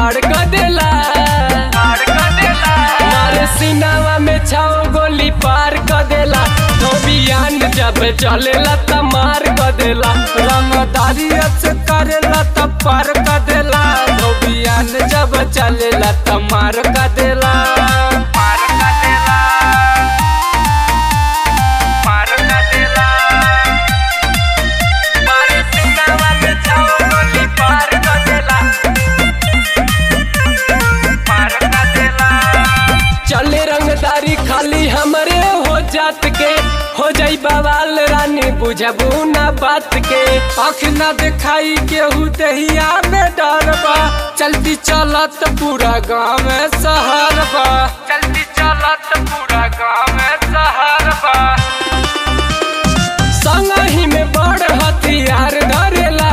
फाड़ क देला मारे सीनावा में छाओ गोली पार क देला धोबियान जब चलेला त मार क देला रंगदारी से करेला त पार क देला धोबियान जब चलेला त मार क देला मार क देला मार क देला मारे सीनावा में छाओ गोली पार क देला पार क देला चले रंगदारी खाली हमरे हो जात के हो जाई बवाल रानी बुझबू ना बात के आँख ना दिखाई केहू दहिया में डर बा चलती चलत पूरा गाँव में शहर बा चलती चलत पूरा गाँव में शहर बा संगही में बड़ हथियार धरेला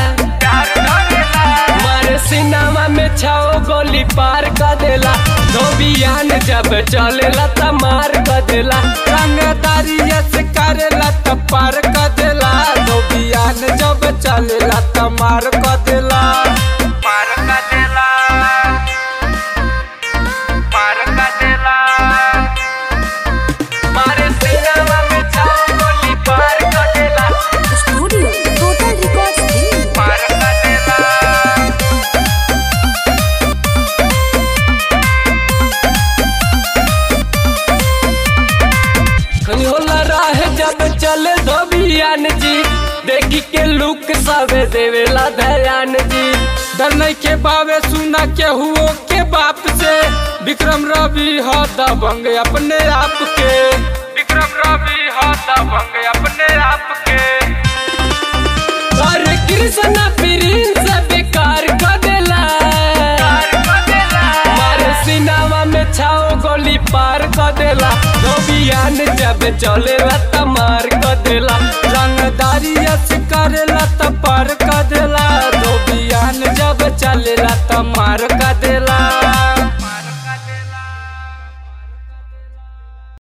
मारे सिनेमा में छाओ गोली पार क देला धोबियान जब चलेला त मार क देला रंगदारी से करेला त पार क देला धोबियान जब चलेला त मार क देला मार क देला मार क देला मारे सिनेमा में छाओ गोली पार क देला Studio Total Records Delhi. पार क देला खनी होला राह जब चले धोबियान जी देखी के लुक सबे देवेला दयान जी डर नहीं के बावे सुना के हुओ के बाप से विक्रम रवि हो दबंग अपने आप के विक्रम रवि हो दबंग अपने आप के अरे कृष्ण प्रिंस बेकार क देला मारे सिनेमा में छाओ गोली पार क देला धोबियान जब चलेला त मार क देला रंगदारी से करेला त पार क देला धोबियान जब चलेला त मार क देला